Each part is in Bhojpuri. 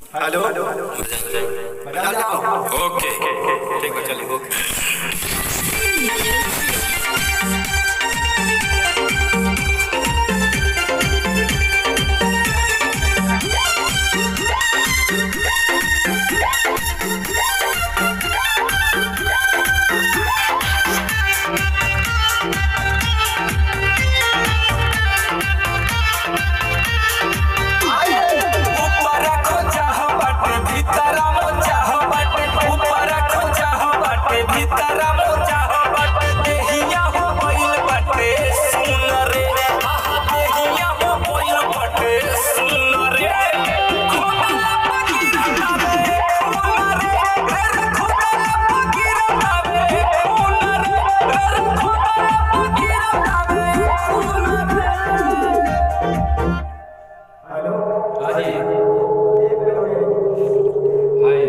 हेलो बजा जाओ ओके ठीक है चलिए ओके ऊपर खोजा हो बाटे भीतर मोजा हो बाटे ऊपर खोजा हो बाटे भीतर मोजा हो बाटे देहिया हो गइल बाटे सुन रे आहा देहिया हो गइल बाटे सुन रे खोदला पकीरा रे खून रे रे खोदला पकीरा रे खून रे रे खोदला पकीरा रे खून रे हाँ जी हाय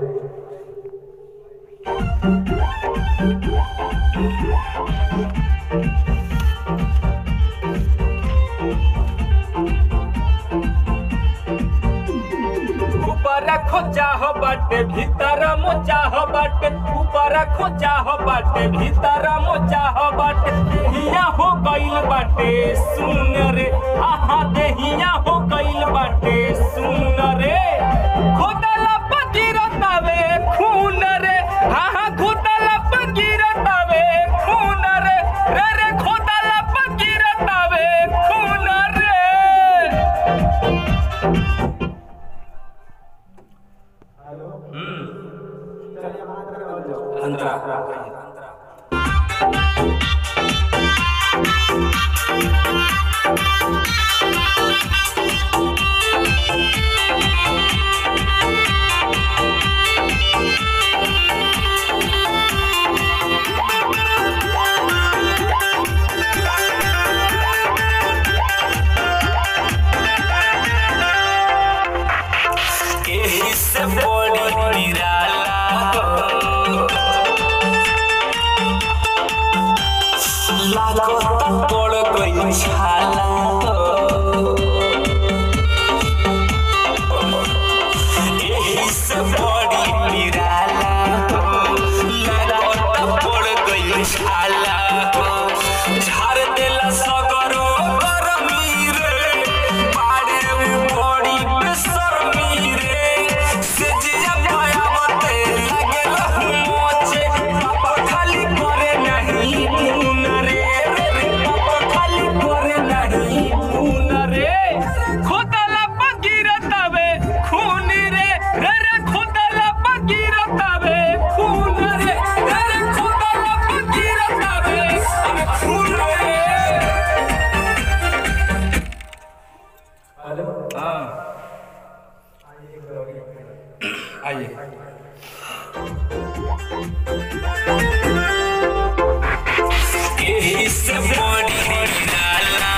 ऊपर खोजा हो बाटे भीतर मोजा हो बाटे ऊपर खोजा हो बाटे भीतर मोजा हो बाटे देहिया हो गइल बाटे सुन रे आहा देहिया हो गइल बाटे सुन रे खोदला पगिरतावे खून रे आहा खोदला पगिरतावे खून रे रे रे खोदला पगिरतावे खून रे एही से बड़ी निराला लागत पड़ गई छाला एही से बड़ी निराला लागत पड़ गई छाला झाड़ देला सगरो गरमी रे बाड़े बड़ी बेशर्मी रे से जिया भयावते लागेला मोचे पापा खाली करे नहीं खून रे रे रे पापा खाली करे नहीं खून रे खोदला पगिरतावे खून रे रे रे खोदला पगिरतावे खून रे रे रे खोदला पगिरतावे अरे खून रे हाँ आइए एही से बड़ी निराला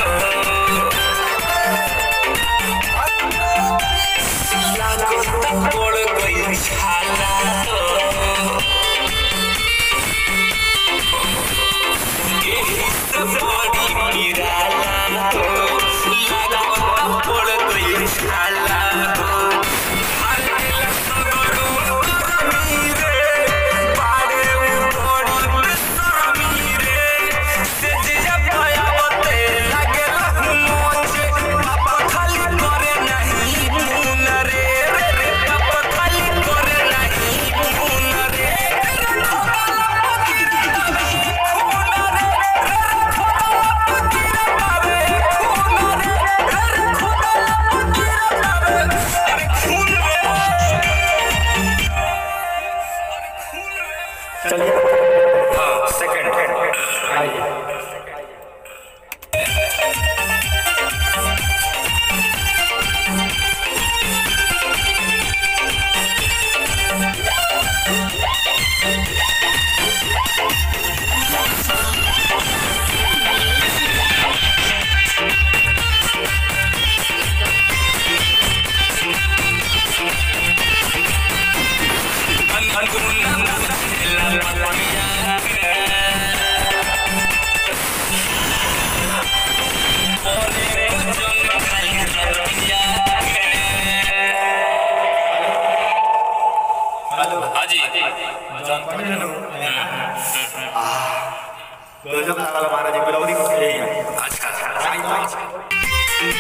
लागत पड़ गई छाला एही से बड़ी निराला लागत पड़ गई छाला हर दिल सगरो साल महाराज जी बिलौरी को ले अच्छा अच्छा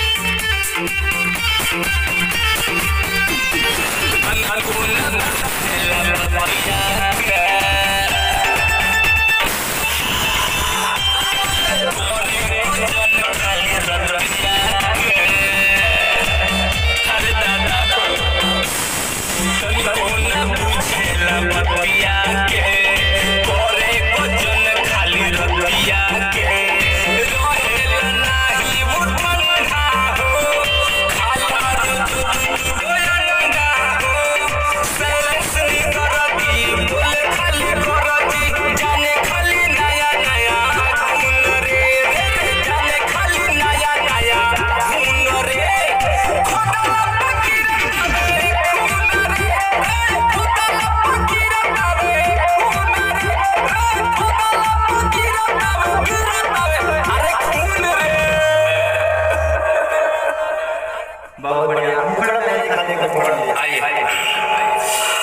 बहुत बढ़िया मुखड़ा में खाने को छोड़ दिया आइए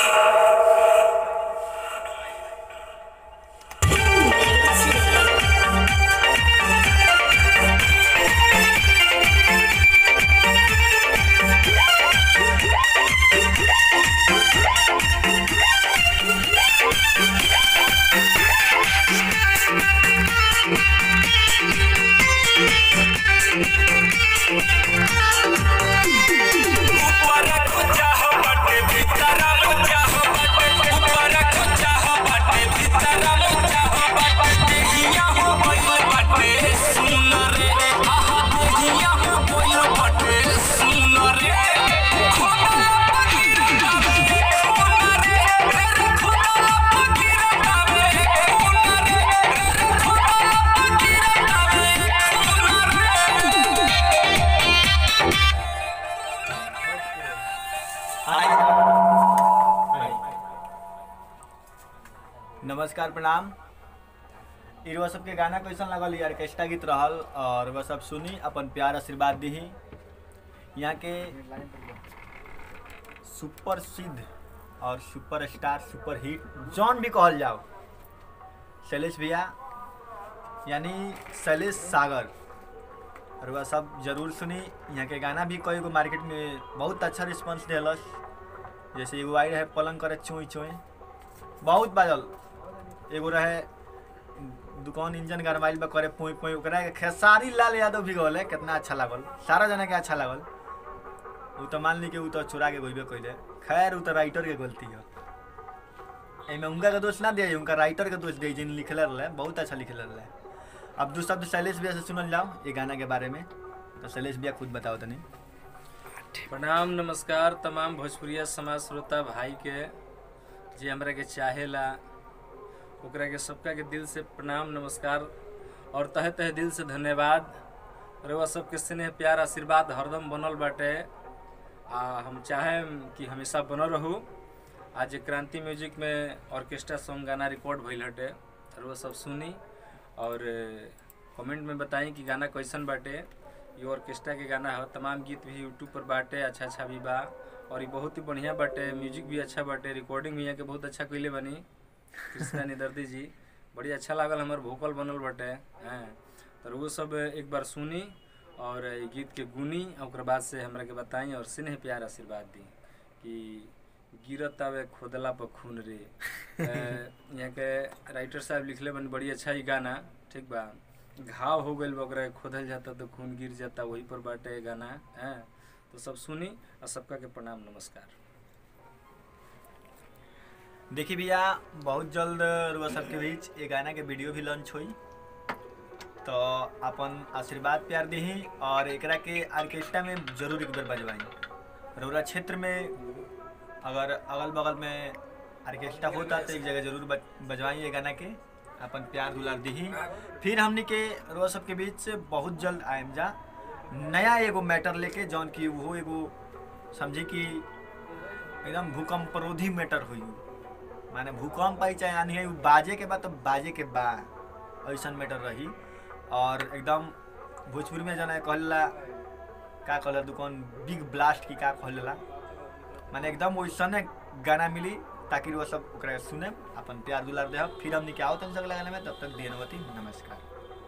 नमस्कार प्रणाम ई वह सबके गाना कैसन लगल ई ऑर्केस्ट्रा गीत रहल और वह सब सुनी अपन प्यार आशीर्वाद दीही यहाँ के सुपर सिद्ध और super star super hit John भी कहल जाओ शैलेश भैया यानी शैलेश सागर और वह सब जरूर सुनी यहाँ के गाना भी कई गो मार्केट में बहुत अच्छा रिस्पॉन्स दिलस जैसे एगो आई रहे पलंग करे चुई चुई बहुत बाजल एगो रहे दुकान इंजन गरमाइल बा करे पुई पुई ओकरा के खेसारी लाल यादव भी गौले कितना अच्छा लागल सारा जना के अच्छा लागल उ तो मान ली कि उ तो चुरा के गइबे कइले खैर उ तो राइटर के गलती है एमे उनका के दोष ना दिया उनका राइटर के दोष दिए जिन लिखले रहे बहुत अच्छा लिखले रहे अब दू शब्द शैलेश भैया से सुनल जाओ ये गाना के बारे में तो शैलेश भैया खुद बताओ तनी प्रणाम नमस्कार तमाम भोजपुरिया समाज श्रोता भाई के जे हमरा के चाहेला ओकरा के सबका के दिल से प्रणाम नमस्कार और तहे तहे दिल से धन्यवाद रउआ सबके स्नेह प्यार आशीर्वाद हरदम बनल बाटे आ हम चाहेम कि हमेशा बनल रहू आज क्रांति म्यूजिक में ऑर्केस्ट्रा सॉन्ग गाना रिकॉर्ड भइल हटे रउआ सब सुनी और कमेंट में बताई कि गाना कैसन बाटे ये ऑर्केस्ट्रा के गाना है तमाम गीत भी यूट्यूब पर बाटे अच्छा अच्छा भी बा और ये बहुत ही बढ़िया बाटे म्यूजिक भी अच्छा बाटे रिकॉर्डिंग भी यहाँ के बहुत अच्छा कैले बनी कृष्णा निदर्दी जी बड़ी अच्छा लागल हमार भोकल बनल बाटे हैं तो वो सब एक बार सुनी और ये गीत के गुनी और ओकरा बाद से हमरा के बताई और स्नेह प्यार आशीर्वाद दी कि गिरत आवे खोदला पर खून रे अ, यहाँ के राइटर साहब लिखले बन बड़ी अच्छा ही गाना ठीक बा घाव हो गइल बा ओकरा के खोदल जाता तो खून गिर जाता वही पर बाटे गाना हैं तो सब सुनी और सबका के प्रणाम नमस्कार देखी भैया बहुत जल्द रुआ सबके बीच ये गाना के वीडियो भी लॉन्च हुई तो अपन आशीर्वाद प्यार दही और एकरा के ऑर्केस्ट्रा में जरूर एक बार बजवाई रउरा क्षेत्र में अगर अगल बगल में ऑर्केस्ट्रा होता तो एक जगह जरूर बज- बजवाई ये गाना के अपन प्यार दुलार दही फिर हमने के रुआ सबके बीच से बहुत जल्द आएम जा नया एगो मैटर लेके जौन की वो एगो समझी कि एकदम भूकंपरोधी मैटर हुई माने भूकंप आई चाहे आनी है उ बाजे के बाद तो बाजे के बा ऐसन मैटर रही और एकदम भोजपुरी में जना कहला का कहला दुकान बिग ब्लास्ट की का कहला माने एकदम वैसने गाना मिली ताकि वो सब ओकरा सुने अपन प्यार दुलार दे फिर हमनी के आओ तन अगला गाना में तब तक देनवती नमस्कार